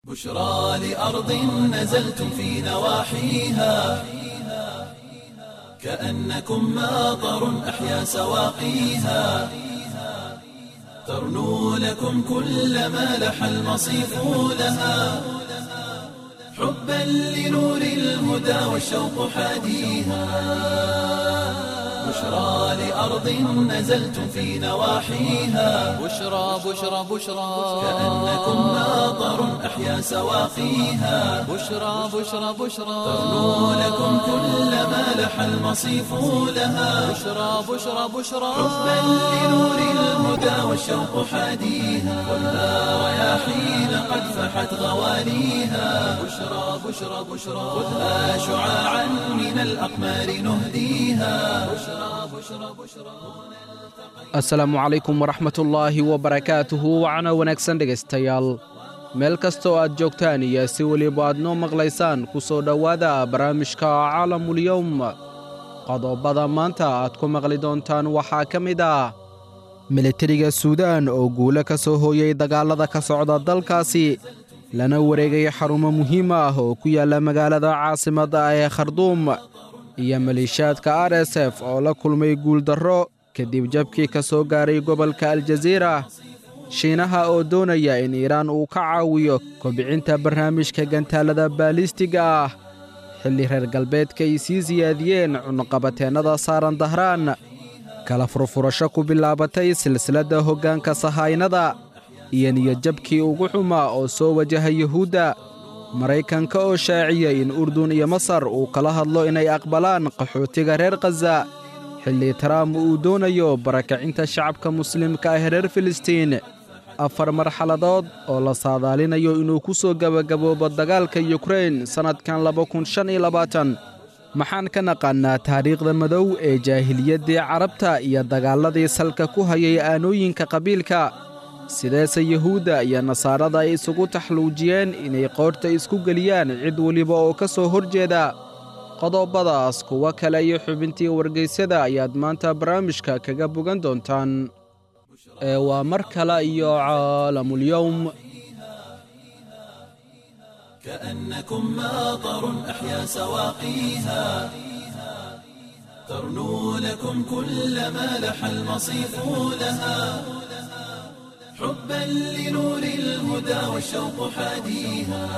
بشرى لأرض نزلتم في نواحيها كأنكم ماطر أحيا سواقيها ترنو لكم كل ما لح المصيف لها حبا لنور الهدى والشوق حاديها بشرى لأرض نزلتم في نواحيها بشرى بشرى بشرى كأنكم ماطر أحيا سواقيها بشرى بشرى بشرى ترنو لكم كل ما لح المصيف لها بشرى بشرى بشرى حبا لنور الهدى والشوق حاديها خذها رياحين قد فحت غواليها بشرى بشرى بشرى خذها شعاعا من الأقمار نهديها بشرى بشرى بشرى asalaamu calaykum waraxmatullaahi wabarakaatuhu wacana wanaagsan dhegaystayaal meel kastoo aad joogtaan iyo si weliba aad noo maqlaysaan ku soo dhowaada barnaamijka caalamulyowm qodobada maanta aad ku maqli doontaan waxaa ka mid ah militariga suudaan oo guulo ka soo hooyey dagaallada ka socda dalkaasi lana wareegay xarumo muhiim ah oo ku yaalla magaalada caasimadda ee kharduum iyo maleeshiyaadka r s f oo la kulmay guuldarro kadib jabkii ka soo gaaray gobolka aljaziira shiinaha oo doonaya in iiraan uu ka caawiyo kobcinta barnaamijka gantaalada baalistiga ah xilli reer galbeedka ay sii siyaadiyeen cunaqabateennada saaran dahraan kala furfurasho ku bilaabatay silsiladda hoggaanka sahaynada iyo niyadjabkii ugu xumaa oo soo wajaha yuhuudda maraykanka oo shaaciyey in urdun iyo masar uu kala hadlo inay aqbalaan qaxootiga reer khaza xilli taraamp uu doonayo barakacinta shacabka muslimka ah reer filistiin afar marxaladood oo la saadaalinayo inuu ku soo gebagaboobo dagaalka yukrain sannadkan maxaan ka naqaannaa taariikhda madow ee jaahiliyaddii carabta iyo dagaalladii salka ku hayay aanooyinka qabiilka sideese yuhuudda iyo nasaarada ay isugu taxluujiyeen inay qoorta isku geliyaan cid weliba oo ka soo hor jeeda qodobadaas kuwo kale iyo xubintii wargaysyada ayaad maanta barnaamijka kaga bogan doontaan ee waa mar kale iyo caalamulyowm كأنكم ماطر أحيا سواقيها ترنو لكم كل ما لح المصيف لها حبا لنور الهدى والشوق حاديها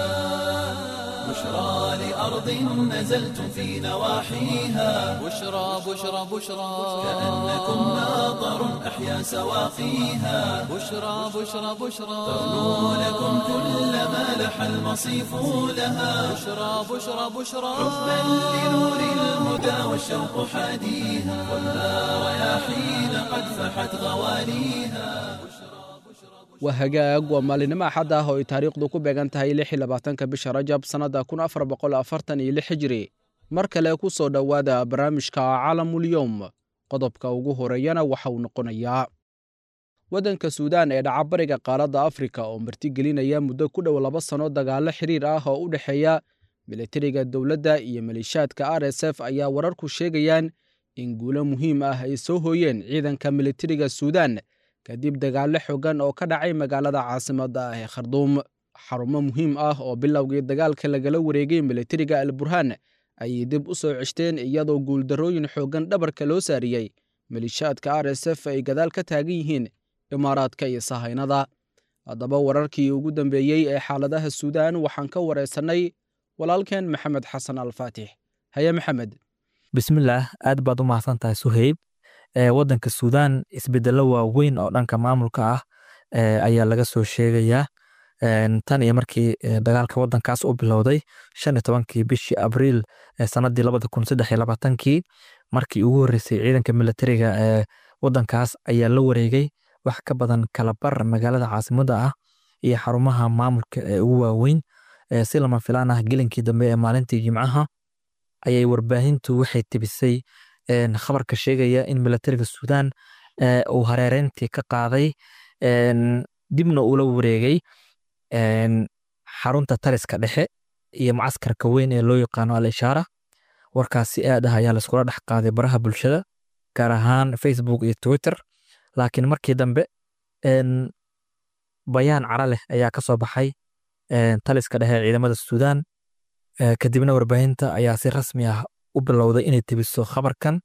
بشرى لأرض نزلتم في نواحيها بشرى بشرى بشرى كأنكم ماطر أحيا سواقيها بشرى بشرى بشرى ترنو لكم كل ما لح المصيف لها بشرى بشرى بشرى حبا لنور الهدى والشوق حاديها خذها رياحين قد فحت غواليها waa hagaag waa maalinimo axad ah oo ay taariikhdu ku beegan tahay lix iyo labaatanka bisha rajab sannadda kun afar boqol afartan iyo lix hijiri mar kale ku soo dhowaada barnaamijka caalamulyowm qodobka ugu horeeyana waxa uu noqonayaa waddanka suudaan ee dhacabariga qaaradda afrika oo martigelinaya muddo ku dhow laba sanno dagaallo xiriir ah oo u dhexeeya militariga dowladda iyo maleeshiyaadka r s f ayaa wararku sheegayaan in guulo muhiim ah ay soo hooyeen ciidanka militariga suudaan kadib dagaallo xooggan oo ka dhacay magaalada caasimadda ah ee kharduum xarumo muhiim ah oo bilowgii dagaalka lagala wareegay militariga al burhaan ayay dib u soo ceshteen iyadoo guuldarrooyin xooggan dhabarka loo saariyey maleeshiyaadka r s f ay gadaal ka taagan yihiin imaaraadka iyo sahaynada haddaba wararkii ugu dambeeyey ee xaaladaha suudaan waxaan ka wareysannay walaalkeen maxamed xasan alfaatix haye maxamed bismillaah aad baad u mahadsan tahay suheyb ee waddanka suudaan isbedello waaweyn oo dhanka maamulka ah ee ayaa laga soo sheegayaa tan iyo markii dagaalka waddankaas u bilowday shan iyo tobankii bishii abriil ee sanadii labada kun saddex iyo labaatankii markii ugu horreysay ciidanka militariga ee waddankaas ayaa la wareegay wax ka badan kalabar magaalada caasimadda ah iyo xarumaha maamulka ee ugu waaweyn si lama filaan ah gelinkii dambe ee maalintii jimcaha ayay warbaahintu waxay tibisay khabarka sheegaya in militariga suudaan uu hareereyntii ka qaaday dibna ula wareegay xarunta taliska dhexe iyo macaskarka weyn ee loo yaqaano al ishaara warkaas si aad ah ayaa laiskula dhex qaaday baraha bulshada gaar ahaan facebook iyo twitter laakiin markii dambe bayaan cara leh ayaa ka soo baxay taliska dhexe ciidamada suudaan kadibna warbaahinta ayaa si rasmi ah u bilowday inay tebiso khabarkan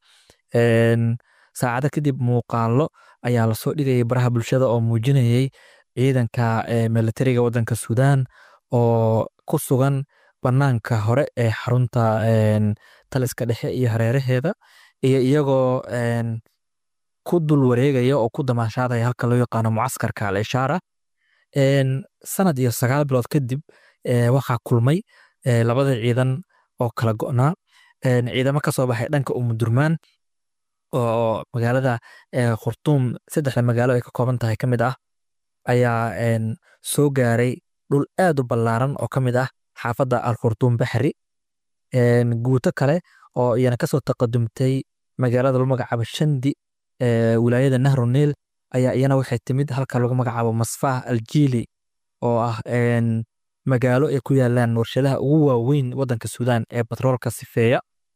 saacado kadib muuqaalo ayaa lasoo dhigayay baraha bulshada oo muujinayay ciidanka militariga wadanka suudaan oo ku sugan banaanka hore ee xarunta taliska dhexe iyo hareeraheeda iyo iyagoo ku dul wareegaya oo ku damaashaadaya halka loo yaqaano mucaskarka al ishaara sanad iyo sagaal bilood kadib waxaa kulmay labada ciidan oo kala go'naa ciidamo ka soo baxay dhanka umudurmaan oo magaalada khurtuum saddexda magaalo ay ka kooban tahay ka mid ah ayaa soo gaaray dhul aad u ballaaran oo ka mid ah xaafadda al khurtuum baxri guuto kale oo iyana kasoo taqadumtay magaalada lagu magacaabo shandi wilaayada nahru niil ayaa iyana waxay timid halka lagu magacaabo masfah aljiili oo ah magaalo ay ku yaalaan warshadaha ugu waaweyn wadanka suudaan ee batroolka sifeeya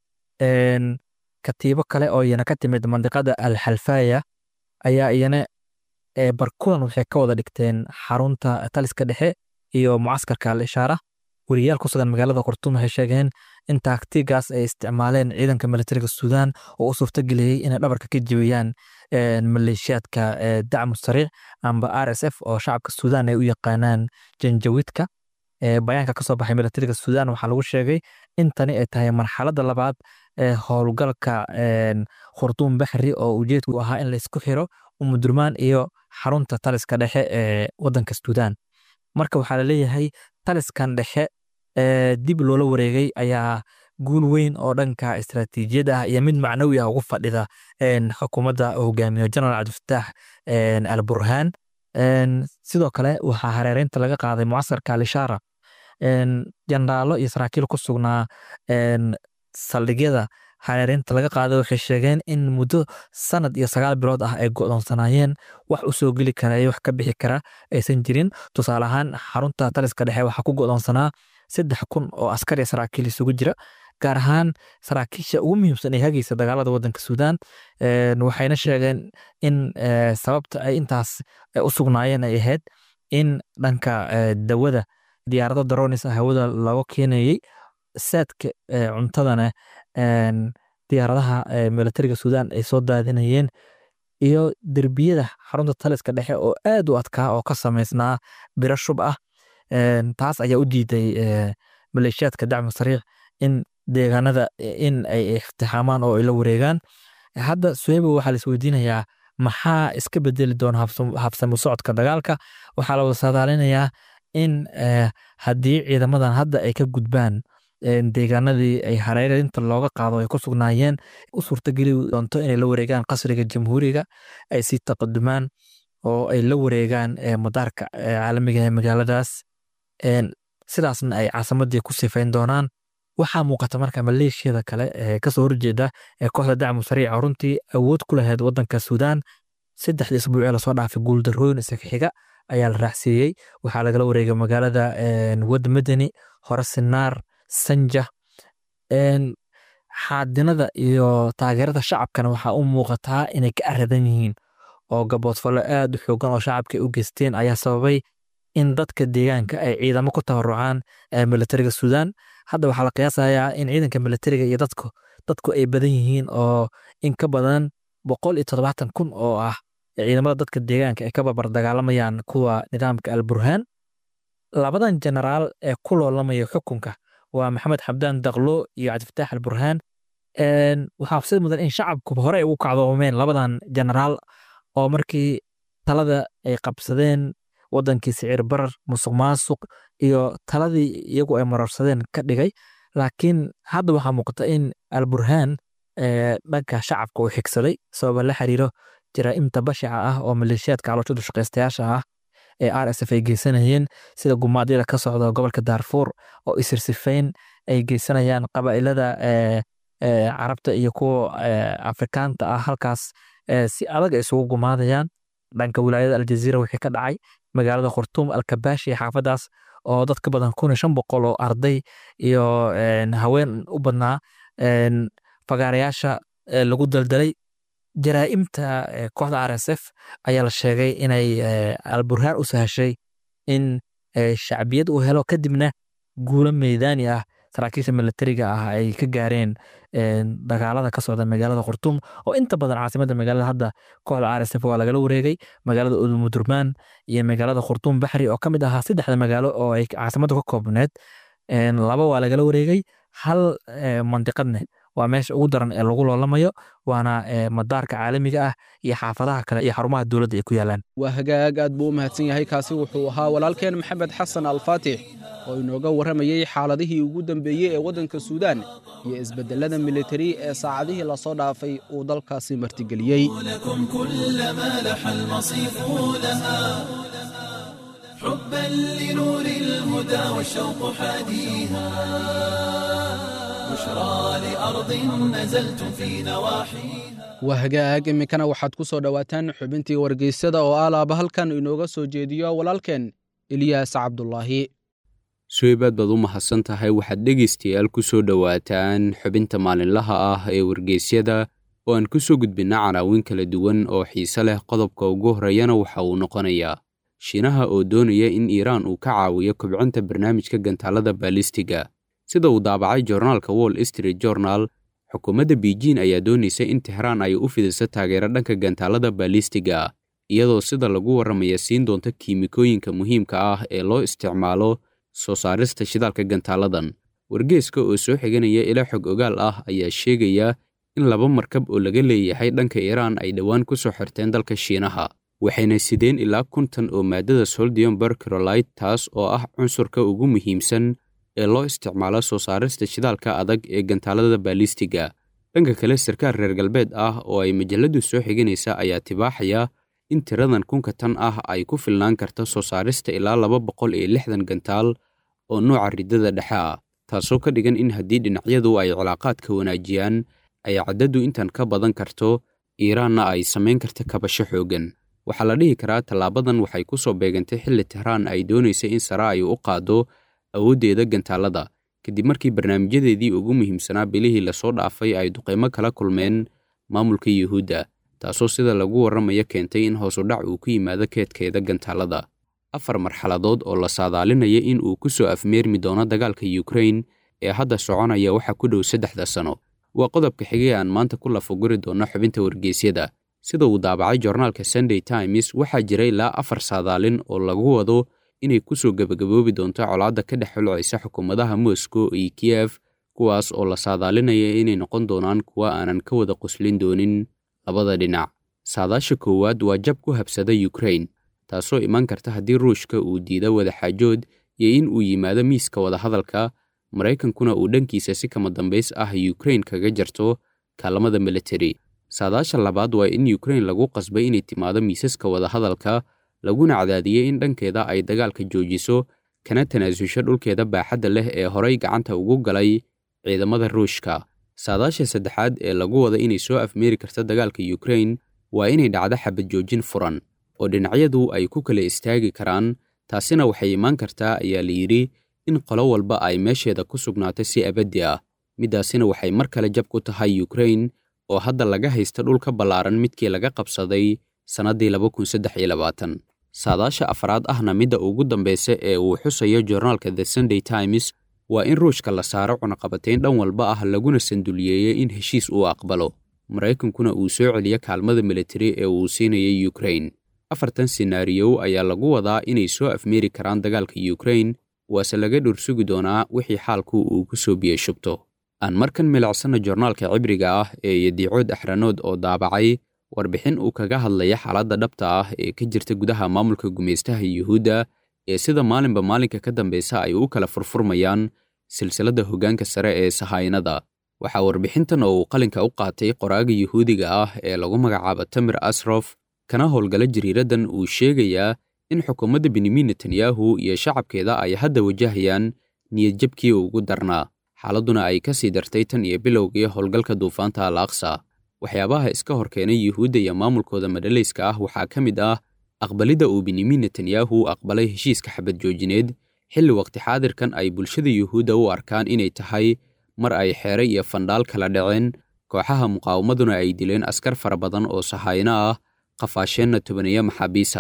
katiibo kale oo iyana ka timid mandiqada al xalfaya ayaa iyana barkulan waxay ka wada dhigteen xarunta taliska dhexe iyo mucaskarka al ishaara weriyaal ku sugan magaalada khurtuum waxay sheegeen in taagtigaas ay isticmaaleen ciidanka militariga suudaan oo u suurtageliyey inay dhabarka ka jebiyaan maleeshiyaadka dacmu sariic amba r s f oo shacabka suudaan ay u yaqaanaan janjawidka bayaanka ka soo baxay militariga suudaan waxaa lagu sheegay in tani ay tahay marxaladda labaad ee howlgalka khurtuum baxri oo ujeedku ahaa in laysku xiro umudurmaan iyo xarunta taliska dhexe ee wadanka suudaan marka waxaa laleeyahay taliskan dhexe dib loola wareegay ayaa guul weyn oo dhanka istaraatiijiyad ah iyo mid macnawi ah ugu fadhida xukuumadda hogaamiyo generaal cabdifataax al burhaan sidoo kale waxaa hareereynta laga qaaday mucasarka alishaara jeneraalo iyo saraakiil ku sugnaa saldhigyada hareereynta laga qaaday waxay sheegeen in muddo sanad iyo sagaal bilood ah ay go'doonsanaayeen wax u soo geli kara iyo wax ka bixi kara aysan jirin tusaale ahaan xarunta taliska dhexe waxaa ku go'doonsanaa saddex kun oo askar iyo saraakiil isugu jira gaar ahaan saraakiisha ugu muhiimsan ee hagaysa dagaalada wadanka suudaan waxayna sheegeen in sababta ay intaas u sugnaayeen ay ahayd in dhanka dawada diyaarado daronis ah hawada looga keenayey saadka cuntadana diyaaradaha militariga suudaan ay soo daadinayeen iyo derbiyada xarunta taliska dhexe oo aad u adkaa oo ka samaysnaa biro shub ah taas ayaa u diiday maleeshiyaadka dacmu sariic in deegaanada in ay iftixaamaan oo ay la wareegaan hadda suheybo waxaa la isweydiinayaa maxaa iska bedeli doona habsamo socodka dagaalka waxaa la wada saadaalinayaa in haddii ciidamadan hadda ay ka gudbaan deegaanadii ay hareerinta looga qaado ay ku sugnaayeen u suurtageli doonto inay la wareegaan qasriga jamhuuriga ay sii taqadumaan oo ay la wareegaan madaarka caalamiga ee magaaladaas sidaasna ay caasimadii ku sifayn doonaan waxaa muuqata marka maleeshiyada kale ee kasoo horjeeda ee kooxda dacmu sariica runtii awood ku lahayd wadanka suudaan saddexdii isbuucee lasoo dhaafay guuldarooyin isaga xiga ayaa la raacsiiyey waxaa lagala wareegay magaalada wad madani hore sinaar sanja xaadinada iyo taageerada shacabkana waxaa u muuqataa inay ka aradan yihiin oo gaboodfallo aad u xoogan oo shacabka u geysteen ayaa sababay in dadka deegaanka ay ciidamo ku tabarucaan militariga suudaan hadda waxaa la qiyaasayaa in ciidanka militariga iyo dadku dadku ay badan yihiin oo in ka badan boqol iyo toddobaatan kun oo ah ciidamada dadka deegaanka ay ka barbar dagaalamayaan kuwa nidaamka al burhaan labadan jenaraal ee ku loolamaya xukunka waa maxamed xabdaan daqlo iyo cabdifataax al burhaan waxaa xusid mudan in shacabkuba hore ay ugu kacdoomeen labadan jenaraal oo markii talada ay qabsadeen wadankii sicir barar musuq maasuq iyo taladii iyagu ay marorsadeen ka dhigay laakiin hadda waxaa muuqata in al burhaan dhanka shacabka uu xigsaday sababa la xiriiro jaraa'imta bashaca ah oo maleeshiyaadka calooshada shaqaystayaasha ah ee r s f ay geysanayeen sida gumaadyada ka socda gobolka daarfuur oo isirsifayn ay geysanayaan qabaa'ilada carabta iyo kuwa afrikaanta ah halkaas si adag ay isugu gumaadayaan dhanka wilaayada aljaziira wixii ka dhacay magaalada khurtuum alkabaashi ee xaafadaas oo dad ka badan kun iyo shan boqol oo arday iyo haween u badnaa fagaarayaasha lagu daldalay jaraa'imta kooxda r s f ayaa la sheegay inay alburhaan u sahashay in shacbiyad uu helo kadibna guulo meydaani ah saraakiisha militariga ah ay ka gaareen dagaalada ka socda magaalada khurtum oo inta badan caasimada magaalada hadda kooxda rsf waa lagala wareegay magaalada udumudurmaan iyo magaalada khurtum baxri oo ka mid ahaa saddexda magaalo oo ay caasimada ka koobneed laba waa lagala wareegay hal mandiqadne waa meesha ugu daran ee lagu loolamayo waana madaarka caalamiga ah iyo xaafadaha kale iyo xarumaha dowladda ay ku yaalaan waa hagaag aad buu u mahadsan yahay kaasi wuxuu ahaa walaalkeen maxamed xasan alfaatix oo inooga warramayey xaaladihii ugu dambeeyey ee waddanka suudaan iyo isbeddelada militari ee saacadihii lasoo dhaafay uu dalkaasi martigeliyey لكم كل ما لح المصيف لها حبا لنور الهدى والشوق حاديها بشرى لأرض نزلتم في نواحيها waa hagaag iminkana waxaad ku soo dhowaataan xubintii wargeysyada oo alaaba halkan inooga soo jeediyo walaalkeen eliyaas cabdulaahi suweybaad baad u mahadsan tahay waxaad dhegaystayaal ku soo dhowaataan xubinta maalinlaha ah ee wargeysyada oo aan ku soo gudbinna canaawin kala duwan oo xiise leh qodobka ugu horreeyana waxa uu noqonayaa shiinaha oo doonaya in iiraan uu ka caawiyo kobcinta barnaamijka gantaalada baalistiga sida uu daabacay joornaalka wall street journal xukuumadda beijin ayaa doonaysa in tehraan ay u fidiso taageero dhanka gantaalada baalistiga iyadoo sida lagu warramaya siin doonta kiimikooyinka muhiimka ah ee loo isticmaalo soo saarista shidaalka gantaaladan wargeeska oo soo xiganaya ilaa xog ogaal ah ayaa sheegaya in laba markab oo laga leeyahay dhanka iiraan ay dhowaan ku soo xirteen dalka shiinaha waxayna sideen ilaa kuntan oo maaddada soldium bercrolite taas oo ah cunsurka ugu muhiimsan ee loo isticmaalo soo saarista shidaalka adag ee gantaalada baalistiga dhanka kale sarkaal reer galbeed ah oo ay majalladdu soo xiganaysa ayaa tibaaxaya in tiradan kunka tan ah ay ku filnaan karto soo saarista ilaa laba boqol iyo lixdan gantaal oo nooca riddada dhexe ah taasoo ka dhigan in haddii dhinacyadu ay cilaaqaadka wanaajiyaan ay caddadu intan ka badan karto iiraanna ay samayn karta kabasho xooggan waxaa la dhihi karaa tallaabadan waxay ku soo beegantay xilli tehraan ay doonaysa in sare ay u qaaddo awooddeeda gantaalada kadib markii barnaamijyadeedii ugu muhiimsanaa bilihii lasoo dhaafay ay duqaymo kala kulmeen maamulka yuhuudda taasoo sida lagu warramaya keentay in hoosudhac uu ku yimaado keedkeeda gantaalada afar marxaladood oo la saadaalinaya in uu ku soo afmeermi doono dagaalka yukrain ee hadda soconaya waxaa ku dhow saddexda sano waa qodobka xigay aan maanta ku lafaguri doonno xubinta wargeysyada sida uu daabacay joornaalka sunday times waxaa jira ilaa afar saadaalin oo lagu wado inay ku soo gebagaboobi doonto colaadda ka dhex xulcaysa xukuumadaha moscow iyo kiyef kuwaas oo la saadaalinaya inay noqon doonaan kuwa aanan ka wada quslin doonin labada dhinac saadaasha koowaad waa jab ku habsada yukrain taasoo iman karta haddii ruushka uu diido wadaxaajood iyo in uu yimaado miiska wadahadalka maraykankuna uu dhankiisa si kama dambays ah yukrain kaga jarto kaalamada militari saadaasha labaad waa in yukrain lagu qasbay inay timaado miisaska wadahadalka laguna cadaadiyey in dhankeeda ay dagaalka joojiso kana tanaasusho dhulkeeda baaxadda leh ee horay gacanta ugu galay ciidamada ruushka saadaasha saddexaad ee lagu wada inay soo afmeeri karta dagaalka yukrain waa inay dhacdo xabad joojin furan oo dhinacyadu ay ku kala istaagi karaan taasina waxay imaan kartaa ayaa la yidhi in qolo walba ay meesheeda ku sugnaato si abaddi ah middaasina waxay mar kale jab ku tahay yukrain oo hadda laga haysta dhul ka ballaaran midkii laga qabsaday sannaddii saadaasha afraad ahna midda ugu dambaysa ee uu xusayo joornaalka the sunday times waa in ruushka la saaro cunaqabatayn dhan walba ah laguna sanduliyeeyo in heshiis uu aqbalo maraykankuna uu soo celiyo kaalmada militari ee uu siinayay yukrain afartan senaariyow ayaa lagu wadaa inay soo afmeeri karaan dagaalka yukrain waase laga dhursugi doonaa wixii xaalku uu ku soo biyashubto aan markan milicsana joornaalka cibriga ah ee yadiicood axranood oo daabacay warbixin uu kaga hadlaya xaaladda dhabta ah ee ka jirta gudaha maamulka gumaystaha yuhuudda ee sida maalinba maalinka ka dambaysa ay u kala furfurmayaan silsiladda hoggaanka sare ee sahaynada waxaa warbixintan oo uu qalinka u qaatay qoraaga yuhuudiga ah ee lagu magacaabo tamir asrof kana howlgala jariiraddan uu sheegayaa in xukuumadda benyamin netanyahu iyo shacabkeeda ay hadda wajahayaan niyadjabkii ugu darnaa xaaladduna ay ka sii dartay tan iyo bilowgii howlgalka duufaanta al aqsa waxyaabaha iska hor keenay yuhuudda iyo maamulkooda madhalayska ah waxaa ka mid ah aqbalidda uu benyamin netanyahu aqbalay heshiiska xabad joojineed xilli waqti xaadirkan ay bulshada yuhuudda u arkaan inay tahay mar ay xeere iyo fandhaal kala dhaceen kooxaha muqaawamaduna ay dileen askar fara badan oo sahayno ah qafaasheenna tobaneeya maxaabiisa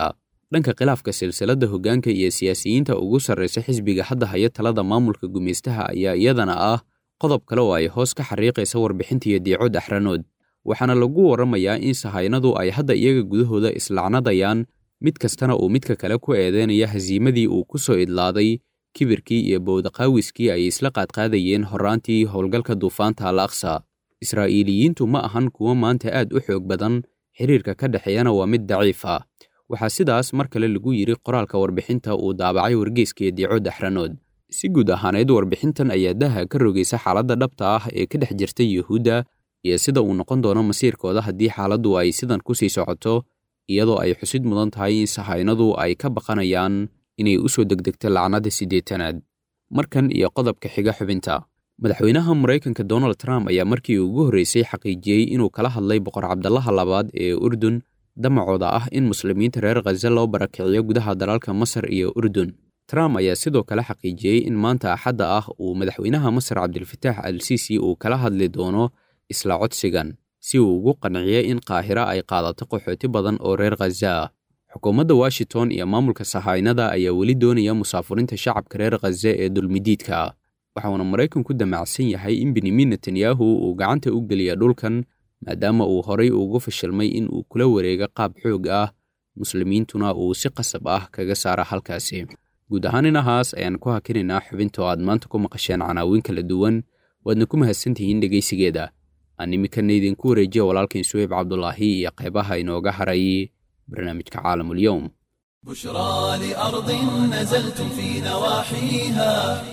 dhanka khilaafka silsiladda hoggaanka iyo siyaasiyiinta ugu sarraysa xisbiga hadda haya talada maamulka gumaystaha ayaa iyadana ah qodob kale oo ay hoos ka xariiqaysa warbixintiiyo diico daxranood waxaana lagu warramayaa in sahaynadu ay hadda iyaga gudahooda islacnadayaan mid kastana uu midka kale ku eedeynaya hasiimadii uu ku soo idlaaday kibirkii iyo bowdaqaawiskii ay isla qaadqaadayeen horraantii howlgalka duufaanta al aqsa israa'iiliyiintu ma ahan kuwo maanta aad u xoog badan xiriirka ka dhexeeyana waa mid daciif ah waxaa sidaas mar kale lagu yidhi qoraalka warbixinta uu daabacay wargeyskaiyo diico daxranood si guud ahaaneed warbixintan ayaa daha ka rogaysa xaaladda dhabta ah ee ka dhex jirta yuhuudda iyo sida uu noqon doono masiirkooda haddii xaaladdu ay sidan ku sii socoto iyadoo ay xusid mudan tahay in sahaynadu ay ka baqanayaan inay u soo degdegto lacnada siddeetanaad markan iyo qodobka xiga xubinta madaxweynaha maraykanka donald trump ayaa markii ugu horreysay xaqiijiyey inuu kala hadlay boqor cabdallaha labaad ee urdun damacooda ah in muslimiinta reer khaza loo barakiciyo gudaha dalalka masar iyo urdun trump ayaa sidoo kale xaqiijiyey in maanta axadda ah uu madaxweynaha masar cabdilfataax al siisi uu kala hadli doono isla codsigan si uu ugu qanciyo in qaahira ay qaadato qaxooti badan oo reer khaza ah xukuumadda washington iyo maamulka sahaynada ayaa weli doonaya musaafurinta shacabka reer khaza ee dulmidiidka ah waxauna maraykanku damacsan yahay in benyamin netanyahu uu gacanta u geliya dhulkan maadaama uu horay ugu fashilmay in uu kula wareego qaab xoog ah muslimiintuna uu si qasab ah kaga saara halkaasi guud ahaan inahaas ayaan ku hakinaynaa xubinta oo aad maanta ku maqasheen canaawiin kala duwan waadna ku mahadsantihiin dhegaysigeeda aan iminkana idinku wareejiya walaalkain suweyb cabdulaahi iyo qaybaha inooga haray barnaamijka caalamulyoum بشرى لأرض نزلتم في نواحيها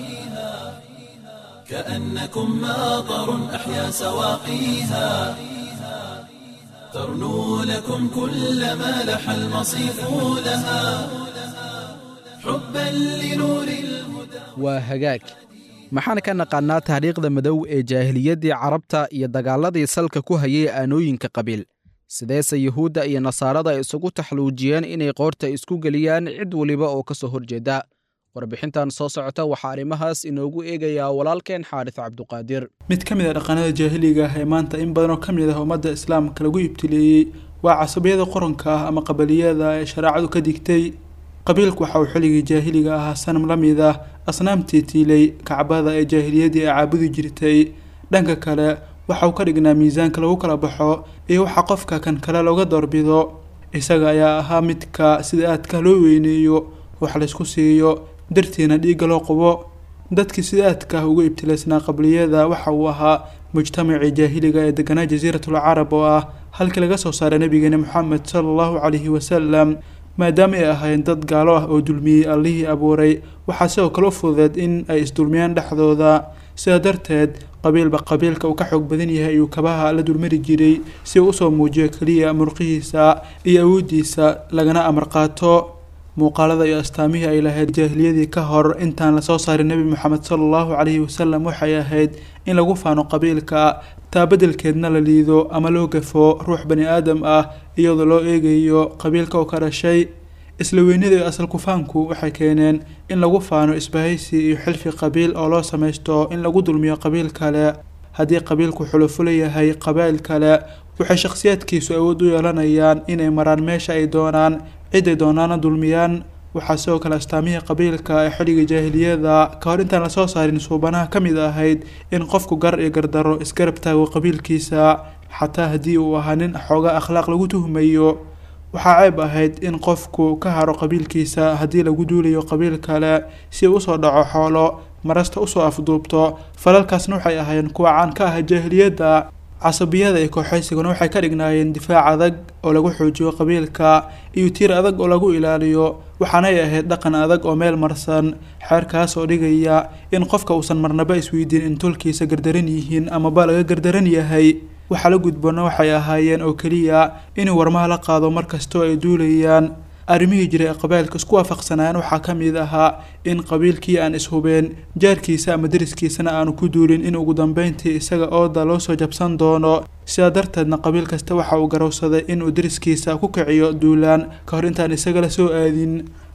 كأنكم ماطر أحيا سواقيها ترنو لكم كل ما لح المصيف لها حبا لنور الهدى waa hagaag maxaan ka naqaannaa taariikhda madow ee jaahiliyaddii carabta iyo dagaaladii salka ku hayay aanooyinka qabiil sideese yuhuudda iyo nasaarada ay isugu taxluujiyeen inay qoorta isku geliyaan cid weliba oo ka soo horjeeda warbixintan soo socota waxaa arrimahaas inoogu eegayaa walaalkeen xaaris cabduqaadir mid ka mid a dhaqanada jaahiliga ah ee maanta in badan oo ka mid ah ummadda islaamka lagu ibtileeyey waa casabiyada qoranka ah ama qabaliyada ee shareecadu ka digtay qabiilku waxa uu xilligii jaahiliga ahaa sanam la mid ah asnaamtii tiilay kacbada ee jaahiliyadii ay caabudi jirtay dhanka kale waxa uu ka dhignaa miisaanka lagu kala baxo iyo waxa qofka kan kale looga doorbido isaga ayaa ahaa midka sida aadka loo weyneeyo wax laysku siiyo dartiina dhiigga loo qubo dadkii sida aadka ah uga ibtilaysnaa qabliyada waxa uu ahaa mujtamacii jaahiliga ee deganaa jasiiratul carab oo ah halkii laga soo saaray nabigeena moxamed sala allahu calayhi wasalam maadaama ay ahaayeen dad gaalo ah oo dulmiyey allihii abuuray waxaa sidoo kale u fududeed in ay isdulmiyaan dhexdooda sidaa darteed qabiilba qabiilka uu ka xoog badan yahay ayuu kabaha la dulmari jiray si uu usoo muujiyo keliya murqihiisa iyo awooddiisa lagana amar qaato muuqaalada iyo astaamihii ay lahayd jaahiliyadii ka hor intaan lasoo saarin nebi moxamed sala allahu calayhi wasalam waxay ahayd in lagu faano qabiilka taa beddelkeedna la liido ama loo gafo ruux bani aadam ah iyadoo loo eegayo qabiilka oo ka dhashay isla weynida iyo asal kufaanku waxay keeneen in lagu faano isbahaysi iyo xilfi qabiil oo loo samaysto in lagu dulmiyo qabiil kale haddii qabiilku xulufo leeyahay qabaa'il kale waxay shakhsiyaadkiisu awood u yeelanayaan inay maraan meesha ay doonaan ciday doonaana dulmiyaan waxaa sidoo kale astaamihii qabiilka ee xilligii jaahiliyada ka hor intaan lasoo saarin suubanaha ka mid ahayd in qofku gar iyo gardaro isgarab taago qabiilkiisa xataa haddii uu ahaa nin xoogaa akhlaaq lagu tuhmayo waxaa ceeb ahayd in qofku ka haro qabiilkiisa haddii lagu duulayo qabiil kale si uu usoo dhaco xoolo marasta usoo afduubto falalkaasna waxay ahaayeen kuwa caan ka ah jaahiliyadda casabiyada iyo kooxaysiguna waxay ka dhignaayeen difaac adag oo lagu xoojiyo qabiilka iyo tiir adag oo lagu ilaaliyo waxaanay ahayd dhaqan adag oo meel marsan xeerkaas oo dhigaya in qofka uusan marnaba isweydiin in tolkiisa gardaran yihiin amaba laga gardaran yahay waxaa la gudboona waxay ahaayeen oo keliya inuu warmaha la qaado mar kastoo ay duulayaan arrimihii jiray ee qabailka isku waafaqsanayaan waxaa ka mid ahaa in qabiilkii aan ishubeen jaarkiisa ama deriskiisana aanu ku duulin in ugu dambeyntii isaga ooda loo soo jabsan doono sidaa darteedna qabiil kasta waxa uu garowsaday inuu deriskiisa ku kiciyo duulaan ka hor intaan isaga la soo aadin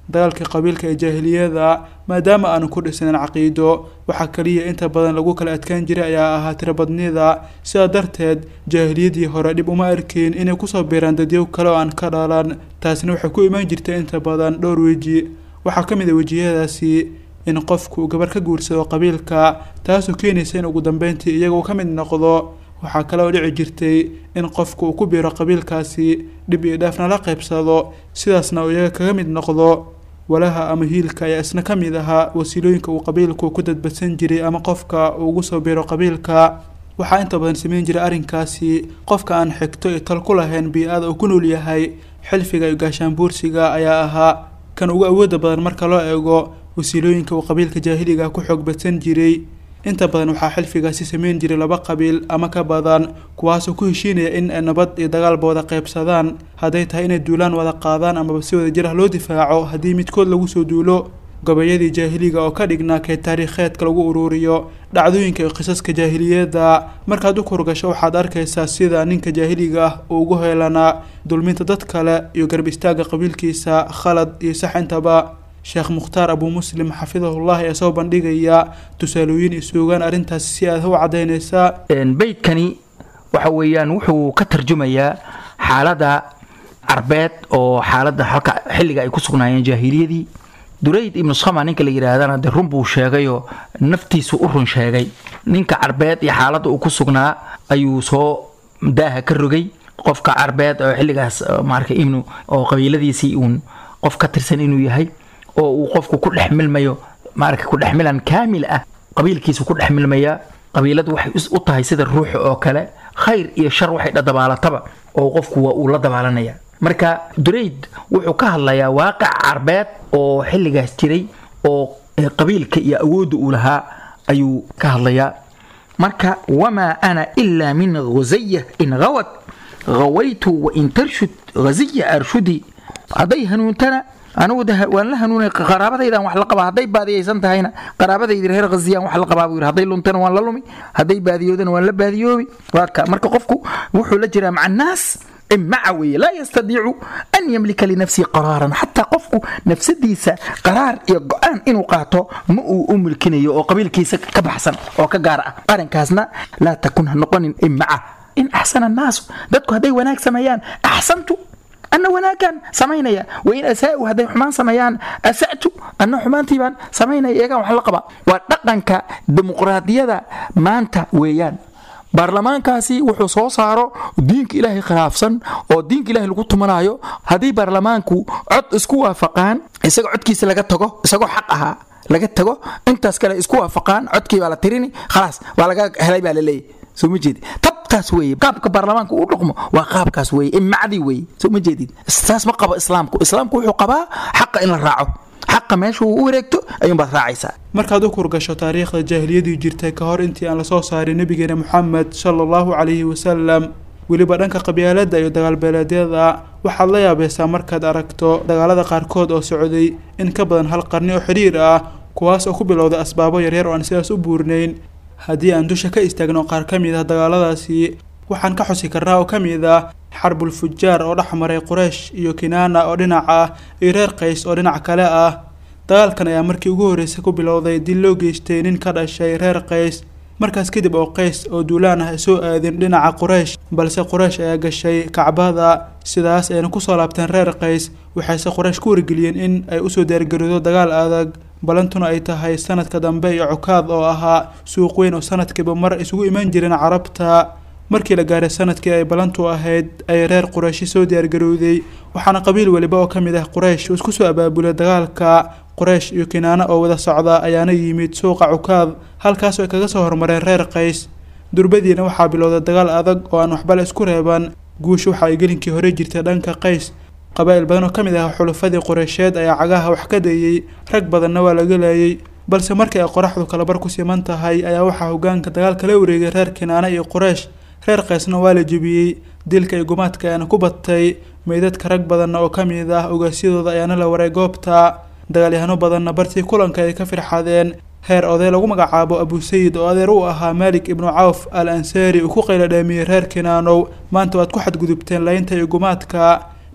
dagaalka qabiilka ee jaahiliyada maadaama aanu ku dhisnayn caqiido waxaa kaliya inta badan lagu kala adkaan jiray ayaa ahaa tirobadnida sidaa darteed jaahiliyadii hore dhib uma arkeyn inay kusoo biiraan dadyow kale oo aan ka dhalan taasina waxay ku imaan jirtay inta badan dhowr weji waxaa ka mid a wejiyadaasi in qofku uu gabar ka guursado qabiilka taasoo keenaysa in ugu dambeyntii iyaga uu ka mid noqdo waxaa kale oo dhici jirtay in qofku uu ku biiro qabiilkaasi dhib iyo dhaafna la qaybsado sidaasna uu iyaga kaga mid noqdo walaha ama hiilka ayaa isna ka mid ahaa wasiilooyinka uu qabiilku ku dadbadsan jiray ama qofka uu ugu soo biiro qabiilka waxaa inta badan sameyn jiray arrinkaasi qofka aan xigto iyo tal ku lahayn bii-ada uu ku nool yahay xilfiga iyo gaashaanbuursiga ayaa ahaa kan ugu awooda badan marka loo eego wasiilooyinka uu qabiilka jaahiliga ku xoog badsan jiray inta badan waxaa xilfigaasi sameyn jiray laba qabiil ama ka badan kuwaasoo ku heshiinaya in ay nabad iyo dagaalba wada qaybsadaan hadday tahay inay duulaan wada qaadaan amaba si wada jir ah loo difaaco haddii midkood lagu soo duulo gabayadii jaahiliga oo ka dhignaa kee taariikheedka lagu uruuriyo dhacdooyinka iyo qisaska jaahiliyadda markaad u kurgasho waxaad arkaysaa sida ninka jaahiliga ah uu ugu heelanaa dulminta dad kale iyo garb istaagga qabiilkiisa khalad iyo sax intaba sheekh mukhtaar abuu muslim xafidahullah ayaa soo bandhigaya tusaalooyin iyo suugaan arrintaasi si aad u caddaynaysaa beydkani waxa weeyaan wuxuu ka tarjumayaa xaaladda carbeed oo xaaladda halka xilliga ay ku sugnaayeen jaahiliyadii durayd ibnu sama ninka la yidhaahdana de run buu sheegayoo naftiisu u run sheegay ninka carbeed iyo xaaladda uu ku sugnaa ayuu soo daaha ka rogay qofka carbeed oo xilligaas maarka ibnu oo qabiiladiisii uun qof ka tirsan inuu yahay oo uu qofku ku dhex milmayo maarka ku dhex milan kaamil ah qabiilkiisu ku dhex milmaya qabiiladu waxay u tahay sida ruuxa oo kale khayr iyo shar waxay dhadabaalataba oo qofku waa uu la dabaalanaya marka durayd wuxuu ka hadlayaa waaqic carbeed oo xilligaas jiray oo qabiilka iyo awoodda uu lahaa ayuu ka hadlayaa marka wamaa ana ilaa min ghusaya in hawad hawaytu wain tarshud ghaziya arshudi hadday hanuuntana anugu waan la hanuunay qaraabadaydan wax la qabaa hadday baadiyaysan tahayna qaraabadaydi reer khaziyaan wax la qabaa buu yidhi hadday luntana waan la lumi hadday baadiyoodana waan la baadiyoobi waaka marka qofku wuxuu la jiraa maca annaas maca weeye laa yastadiicu an yamlika linafsihi qaraaran xataa qofku nafsadiisa qaraar iyo go-aan inuu qaato ma uu u mulkinayo oo qabiilkiisa ka baxsan oo ka gaar ah arrinkaasna laa takun ha noqonin imaca in axsana annaasu dadku hadday wanaag sameeyaan axsantu ana wanaagaan samaynaya wain asaau hadday xumaan sameeyaan asatu ana xumaantii baan samaynaya eegaan wax la qaba waa dhaqanka dimuqraadiyada maanta weeyaan baarlamaankaasi wuxuu soo saaro diinka ilaahay khilaafsan oo diinka ilahay lagu tumanayo haddii baarlamaanku cod isku waafaqaan isaga codkiisa laga tago isagoo xaq ahaa laga tago intaas kale isku waafaqaan codkii baa la tirini khalaas waa laga helay baa laleeyahy soo ma jeedid tabkaas weeye qaabka baarlamaanka uu dhaqmo waa qaabkaas weeye imacdii weeye soo ma jeedid saas ma qabo islaamku islaamku wuxuu qabaa xaqa in la raaco xaqa meesha uu u wareegto ayuunbaad raacaysaa markaad u kurgasho taariikhda jaahiliyadii jirtay ka hor intii aan lasoo saarin nebigeena moxamed sala allahu calayhi wasalam weliba dhanka qabyaaladda iyo dagaalbeeleedyada waxaad la yaabaysaa markaad aragto dagaalada qaarkood oo socday in ka badan hal qarni oo xidhiir ah kuwaas oo ku bilowday asbaabo yaryar oo aan sidaas u buurnayn haddii aan dusha ka istaagno qaar ka mid ah dagaaladaasi waxaan ka xusi karnaa oo ka mid ah xarbul fujaar oo dhex maray quraysh iyo kinaana oo dhinac ah iyo reer qays oo dhinac kale ah dagaalkan ayaa markii ugu horreysay ku bilowday dil loo geystay nin ka dhashay reer qays markaas kadib oo qays oo duulaan ah ay soo aadin dhinaca quraysh balse quraysh ayaa gashay kacbada sidaas ayna kusoo laabteen reer qays waxayse quraysh ku wargeliyeen in ay usoo diyaargaroodo dagaal adag balantuna ay tahay sanadka dambe iyo cukaad oo ahaa suuq weyn oo sanadkiiba mar isugu imaan jireen carabta markii la gaaray sanadkii ay balantu ahayd ay reer qurayshi soo diyaargarowday waxaana qabiil weliba oo ka mid ah quraysh isku soo abaabulay dagaalka quraysh iyo kinaano oo wada socda ayaana yimid suuqa cukaad halkaasoo ay kaga soo hormareen reer qays durbadiina waxaa bilowday dagaal adag oo aan waxba la isku reeban guusha waxa ay gelinkii hore jirtay dhanka qays qabaa'il badan oo ka mid ah xulafadii qureysheed ayaa cagaha wax ka dayey rag badanna waa laga laayay balse markii ay qoraxdu kalabar ku siman tahay ayaa waxaa hogaanka dagaalka la wareegay reer kinaana iyo quraysh reer qaysna waa la jebiyey dilka iyo gumaadka ayaana ku batay meydadka rag badanna oo ka mid ah ogaasyadooda ayaana la waray goobta dagaalyahano badanna bartii kulanka ay ka firxadeen heer oday lagu magacaabo abusayid oo adeer u ahaa maalik ibnu cawf al ansaari uu ku qayladhaamiyey reer kinaanow maanta waad ku xadgudubteen laynta iyo gumaadka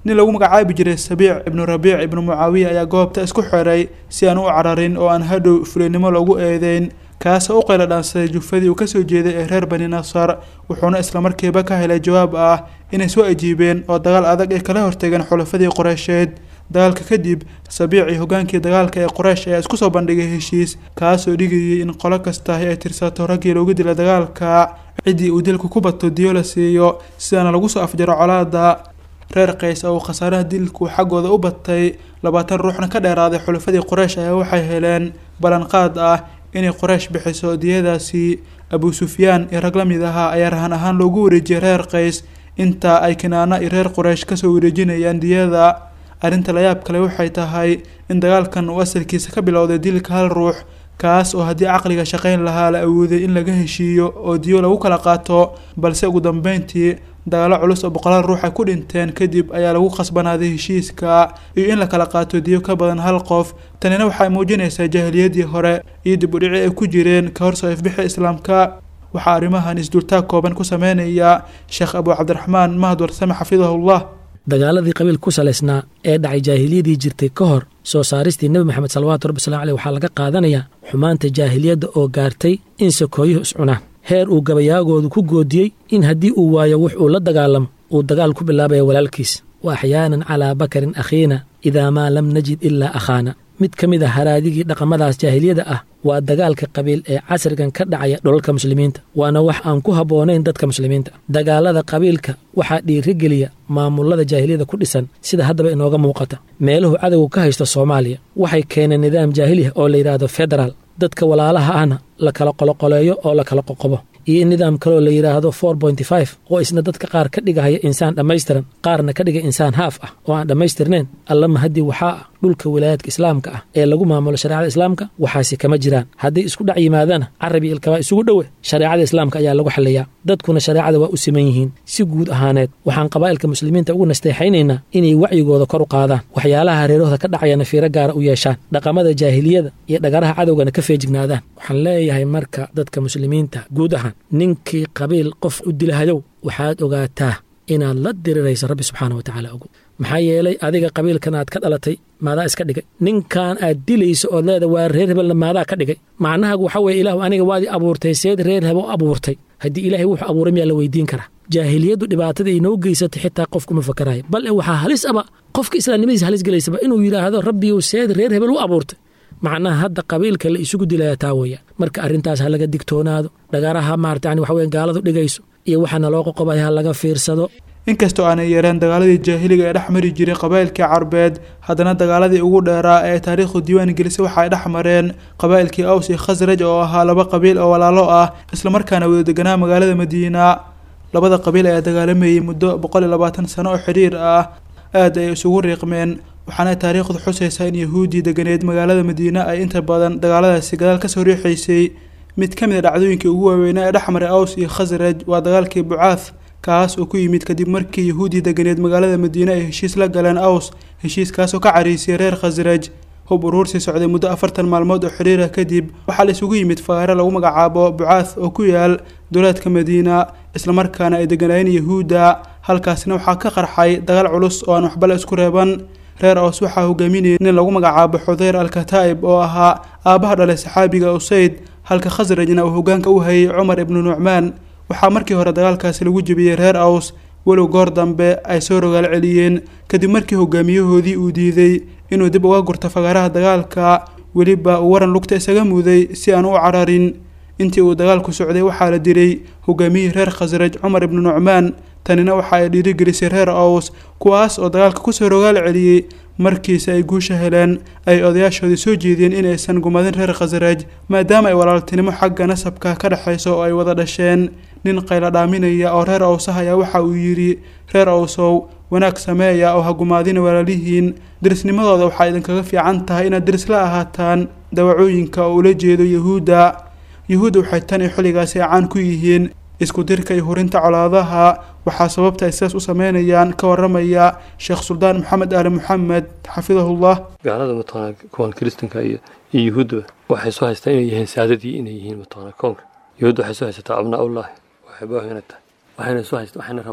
nin lagu magacaabi jiray sabiic ibnu rabiic ibnu mucaawiya ayaa goobta isku xiray si aan u cararin oo aan hadhow fulinimo loogu eedeyn kaasoo u qayla dhaansaday jufadii uu kasoo jeeday ee reer bani nasar wuxuuna islamarkiiba ka helay jawaab ah inay soo ajiibeen oo dagaal adag ay kala hortageen xulafadii qoreysheed dagaalka kadib sabiicii hogaankii dagaalka ee qoreysh ayaa isku soo bandhigay heshiis kaasoo dhigayay in qolo kastahi ay tirsato raggii loogu dila dagaalka ciddii uu dilku ku bato diyo la siiyo sidaana lagu soo afjaro colaada reer qays oo uu khasaaraha dilku xaggooda u batay labaatan ruuxna ka dheeraaday xulafadii qoreysh ayaa waxay heleen ballanqaad ah inay qoreysh bixiso diyadaasi abu sufyaan iyo rag la mid ahaa ayaa rahan ahaan loogu wareejiyay reer qays inta ay kinaana iyo reer qoreysh kasoo wareejinayaan diyada arrinta layaab kale waxay tahay in dagaalkan uu asalkiisa ka bilowday dilka hal ruux kaas oo haddii caqliga shaqayn lahaa la awooday in laga heshiiyo oo diyo lagu kala qaato balse ugu dambeyntii dagaalo culus oo boqolaal ruux ay ku dhinteen kadib ayaa lagu khasbanaaday heshiiska iyo in la kala qaato diyo ka badan hal qof tanina waxay muujinaysaa jaahiliyadii hore iyo dib u dhici ay ku jireen ka hor soo ifbixi islaamka waxaa arrimahan isdultaag kooban ku sameynaya sheekh abu cabdiraxmaan mahad warsame xafidahullah dagaaladii qabiil ku salaysnaa ee dhacay jaahiliyadii jirtay ka hor soo saaristii nebi moxamed salawaatu rabbi salam aleyh waxaa laga qaadanayaa xumaanta jaahiliyadda oo gaartay in sakooyuhu iscunaan heer uu gabayaagoodu ku goodiyey in haddii uu waayo wux uu la dagaalamo uu dagaal ku bilaabaya walaalkiis wa axyaanan calaa bakarin akhiina idaa maa lam najid ilaa akhaana mid ka mid a haraadigii dhaqamadaas jaahiliyada ah waa dagaalka qabiil ee casrigan ka dhacaya dholalka muslimiinta waana wax aan ku habboonayn dadka muslimiinta dagaalada qabiilka waxaa dhiirigeliya maamulada jaahiliyada ku dhisan sida haddaba inooga muuqata meeluhu cadowga ka haysto soomaaliya waxay keeneen nidaam jaahiliya oo la yidhaahdo federaal dadka walaalaha ahna la kala qoloqoleeyo oo la kala qoqobo iyo in nidaam kaloo la yidhaahdo for pointy five oo isna dadka qaar ka dhigahaya insaan dhammaystiran qaarna ka dhiga insaan haaf ah oo aan dhammaystirnayn allama haddii waxaa ah dhulka wilaayaadka islaamka ah ee lagu maamulo shareecada islaamka waxaasi kama jiraan hadday isku dhac yimaadana carabi ilkabaa isugu dhowe shareecada islaamka ayaa lagu xaliyaa dadkuna shareecada waa u siman yihiin si guud ahaaneed waxaan qabaa'ilka muslimiinta ugu nasteexaynaynaa inay wacyigooda kor u qaadaan waxyaalaha hareerahooda ka dhacayana fiiro gaara u yeeshaan dhaqamada jaahiliyada iyo dhagaraha cadowgana ka feejignaadaan waxaan leeyahay marka dadka muslimiinta guud ahaan ninkii qabiil qof u dilahayow waxaad ogaataa inaad la dirirayso rabbi subxaana wa tacaala ogo maxaa yeelay adiga qabiilkan aad ka dhalatay maadaa iska dhigay ninkan aad dilayso ood leeda waa reer hebelna maadaa ka dhigay macnahagu waxaa weye ilaahu aniga waadii abuurtay seed reer hebo abuurtay haddii ilaahay wuxuu abuuray miyaa la weydiin karaa jaahiliyaddu dhibaatada inoo geysatay xitaa qofkuma fakarayo bal waxaa halis aba qofka islaamnimadiisa halis gelaysaba inuu yidhaahdo rabbiyu seed reer hebel u abuurtay macnaha hadda qabiilka la isugu dilaya taa weya marka arrintaas ha laga digtoonaado dhagaraha maarata yani waxa weya gaaladu dhigayso iyo waxaana loo qoqobay ha laga fiirsado inkastoo aanay yareen dagaaladii jaahiliga ee dhex mari jiray qabaa'ilkii carbeed haddana dagaaladii ugu dheeraa ee taariikhdu diiwaan gelisay waxa ay dhex mareen qabaa'ilkii aws iyo khasraj oo ahaa laba qabiil oo walaalo ah islamarkaana wada deganaa magaalada madiina labada qabiil ayaa dagaalamayay muddo boqol iyo labaatan sano oo xidhiir ah aad ay isugu riiqmeen waxaana taariikhdu xusaysaa in yahuuddii deganeed magaalada madiina ay inta badan dagaaladaasi gadaal kasoo riixaysay mid ka mid a dhacdooyinkii ugu waaweynaa ee dhex maray aws iyo khasraj waa dagaalkii bucaath kaas oo ku yimid kadib markii yahuuddii deganeed magaalada madiine ay heshiis la galeen aws heshiiskaasoo ka cariisiyay reer khasraj hub uruursii socday muddo afartan maalmood oo xidhiira kadib waxaa la isugu yimid fagaare lagu magacaabo bucaath oo ku yaal duleedka madiina islamarkaana ay deganaayeen yahuudda halkaasina waxaa ka qarxay dagaal culus oo aan waxbale isku reeban reer aws waxaa hogaaminayay nin lagu magacaabo xudeyr alkataa'ib oo ahaa aabbaha dhalay saxaabiga usayd halka khasrajna uu hogaanka u hayay cumar ibnu nucmaan waxaa markii hore dagaalkaasi lagu jebiyey reer aws walow goor dambe ay soo rogaal celiyeen kadib markii hogaamiyahoodii uu diiday inuu dib uga gurto fagaaraha dagaalka weliba uu waran lugta isaga muday si aan u cararin intii uu dagaalku socday waxaa la dilay hogaamiyihii reer khasraj cumar ibnu nucmaan tanina waxa ay dhiirigelisay reer aws kuwaas oo dagaalka kusoo rogaal celiyey markiise ay guusha heleen ay odayaashoodii soo jeediyeen inaysan gumadin reer khasraj maadaama ay walaaltinimo xagga nasabka ka dhexayso oo ay wada dhasheen nin qayla dhaaminaya oo reer awsah ayaa waxa uu yidhi reer awsow wanaag sameeya oo ha gumaadina walaalihiin derisnimadooda waxaa idinkaga fiican tahay inaad deris la ahaataan dawacooyinka oo ula jeedo yahuudda yahuudda waxay tan iyo xilligaasi caan ku yihiin isku dirka iyo hurinta colaadaha waxaa sababta ay sidaas u sameynayaan ka waramaya sheekh suldaan maxamed aali maxamed xafidahullah gaalada mataqaanaa kuwan kiristanka iyo iyo yuhuuddaba waxay soo haystaa inay yihiin saadadii inay yihiin mataqaanaa koonka yuhuudda waxay soo haysataa abnaa ullahi waxay baahu inay tahay waxayna soo haysta waxayna rabaan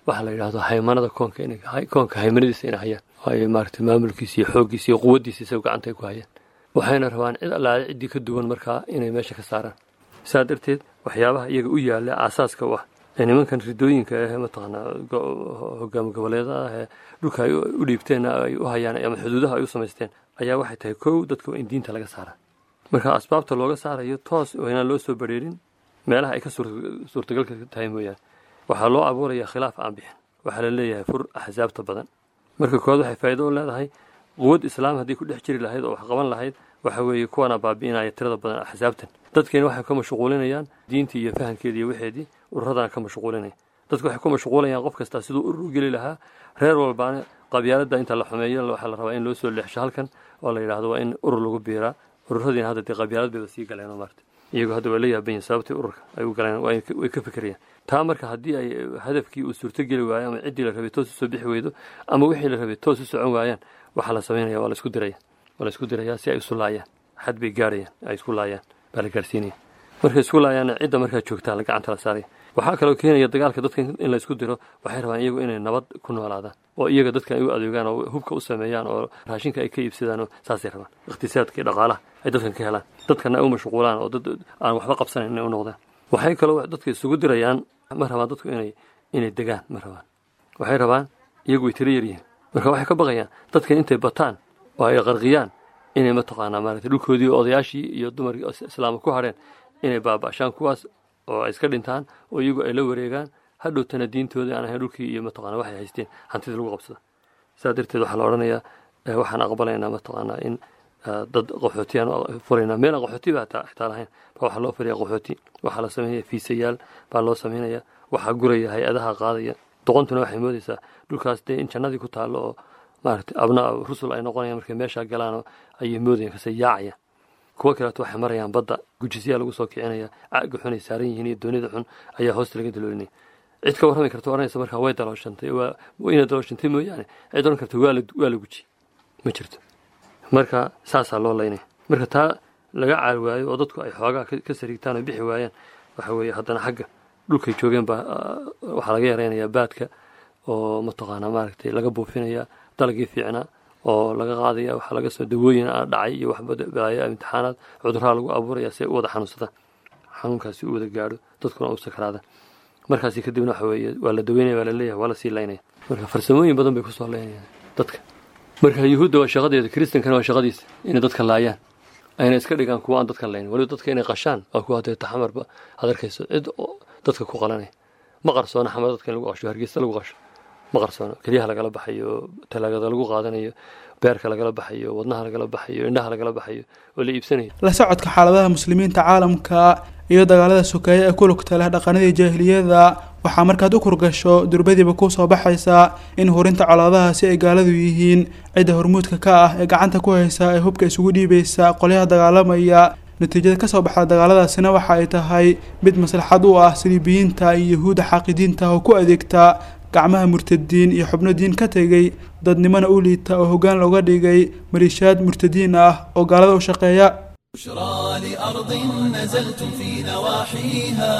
waxa la yidhahdo haymanada koonka inay koonka haymanadiisa inay hayaan ay maaragtay maamulkiisa iyo xooggiisa iyo quwaddiisa isaga gacanta ay ku hayaan waxayna rabaan cid allaale ciddii ka duwan markaa inay meesha ka saaraan saa darteed waxyaabaha iyaga u yaalla aasaaska u ah ee nimankan ridooyinka ah mataqaanaa hogaami goboleeda ah ee dhulka ay u dhiibteen ay u hayaan ama xuduudaha ay u samaysteen ayaa waxay tahay kow dadka waa in diinta laga saaraa marka asbaabta looga saarayo toos oo inaan loo soo bareerin meelaha ay ka suurtagalka tahay mooyaane waxaa loo abuurayaa khilaaf aan bixin waxaa la leeyahay fur axsaabta badan marka kood waxay faa'iido u leedahay quwad islaam haddii ku dhex jiri lahayd oo wax qaban lahayd waxa weeye kuwana baabi'inaya tirada badan axsaabtan dadkeena waxay ka mashquulinayaan diintii iyo fahamkeedii iyo waxeedii ururadana ka mashquulinaya dadku waxay ku mashquulayaan qof kastaa siduu urur u geli lahaa reer walbaana qabyaalada inta la xumeeyo waxaa la rabaa in loo soo leexsho halkan oo la yidhaahdo waa in urur lagu biiraa ururadiina hadda dee qabyaalad bayba sii galeen oo maarta iyagoo hadda waa la yaaban yihin sababtii ururka ay u galeen way ka fikirayaan taa marka haddii ay hadafkii uu suurtogeli waayo ama ciddii la rabay toos usoo bixi weydo ama wixii la rabay toos u socon waayaan waxaa la samaynaya waa la isku diraya waa la isku dirayaa si ay isu laayaan xad bay gaarayaan ay isku laayaan baa la gaarsiinaya markay isku laayaanna cidda markaa joogtaa la gacanta la saaraya waxaa kaloo keenaya dagaalka dadka in la isku diro waxay rabaan iyagu inay nabad ku noolaadaan oo iyaga dadka ay u adeegaan oo hubka u sameeyaan oo raashinka ay ka iibsadaan oo saasay rabaan iqtisaadka iyo dhaqaalaha ay dadkan ka helaan dadkana ay u mashquulaan oo dad aan waxba qabsanayn inay u noqdaan waxay kaloo dadka isugu dirayaan ma rabaan dadku inay inay degaan ma rabaan waxay rabaan iyagu way tiro yaryihiin marka waxay ka baqayaan dadkan intay bataan oo ay qarqiyaan inay mataqaanaa maaragtay dhulkoodii odayaashii iyo dumarkii islaamka ku hadheen inay baaba'shaan kuwaas oo ay iska dhintaan oo iyagu ay la wareegaan hadhowtana diintooda aan ahayn dhulkii iyo mataqaana waxay haysteen hantidii lagu qabsado saa darteed waxaa la odhanayaa waxaan aqbalaynaa mataqaanaa in dad qaxootiyaan furaynaa meel aan qaxooti ba xitaa lahayn baa waxaa loo furaya qaxooti waxaa la samaynaya fiisayaal baa loo samaynaya waxaa guraya hay-adaha qaadaya doqontuna waxay moodaysaa dhulkaas dee in jannadii ku taallo oo maaragtay abnaa rusul ay noqonayaan markay meeshaa galaan ayay moodayaan kase yaacayaan kuwo kaleeto waxay marayaan badda gujisyaa lagu soo kicinaya caaga xun ay saaran yihiin iyo doonida xun ayaa hoosta laga daloolinaya cid ka warrami karta oranaysa markaa way dalooshantay waa inay dalooshantay mooyaane cid oran karta waa la guji ma jirto marka saasaa loo laynaya marka taa laga caal waayo oo dadku ay xoogaa ka sariigtaan oo bixi waayaan waxa weeye haddana xagga dhulkay joogeen baa waxaa laga yaraynayaa baadka oo mataqaanaa maaragtay laga buufinaya dalagii fiicnaa oo laga qaadaya waxaa laga soo dawooyin dhacay iyo waxba balaayo imtixaanaad cudurraa lagu abuuraya si ay u wada xanuunsadaan xanuunkaasi u wada gaadho dadkuna u sakaraadaan markaasi kadibna waxa weeye waa la daweynaya waa la leeyahay waa la sii laynaya marka farsamooyin badan bay kusoo laynayaan dadka marka yuhuudda waa shaqadeeda kiristankana waa shaqadiisa inay dadka laayaan ayna iska dhigaan kuwa aan dadka laynin waliba dadka inay qashaan waa kuwa hadee taxamarba ad arkayso cid dadka ku qalanaya ma qarsoona xamar dadka in lagu qasho hargeysa lagu qasho ma qarsoono kelyaha lagala baxayo talaagada lagu qaadanayo beerka lagala baxayo wadnaha lagala baxayo indhaha lagala baxayo oo la iibsanayo la socodka xaaladaha muslimiinta caalamka iyo dagaalada sokeeye ee ku lugta leh dhaqanadii jaahiliyada waxaa markaad u kurgasho durbadiiba kuu soo baxaysaa in hurinta colaadaha si ay gaaladu yihiin cidda hormuudka ka ah ee gacanta ku haysa ee hubka isugu dhiibaysa qolyaha dagaalamaya natiijada kasoo baxda dagaaladaasina waxa ay tahay mid maslaxad u ah saliibiyiinta iyo yahuudda xaaqidiinta oo ku adeegta gacmaha murtadiin iyo xubno diin ka tegay dadnimona u liita oo hoggaan looga dhigay maliishaad murtadiin ah oo gaalada u shaqeeya بشرى لأرض نزلتم في نواحيها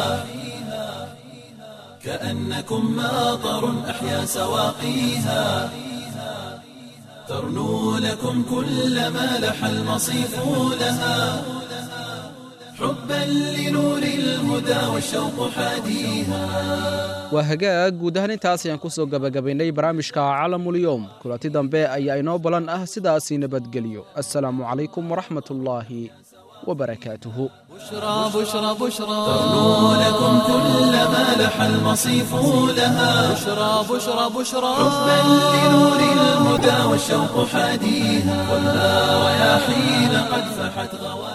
كأنكم ماطر أحيا سواقيها ترنو لكم كل ما لح المصيف لها حبا لنور الهدى والشوق حاديها waa hagaag guud ahaan intaas ayaan ku soo gabagabaynay barnaamijka calamulyoom kulanti dambe ayaa inoo balan ah sidaasii nabadgelyo assalaamu calaykum waraxmatullaahi wabarakaatuhu بشرى بشرى بشرى ترنو لكم كل ما لح المصيف لها بشرى بشرى بشرى حبا لنور الهدى والشوق حاديها خذها رياحين قد فحت غواليها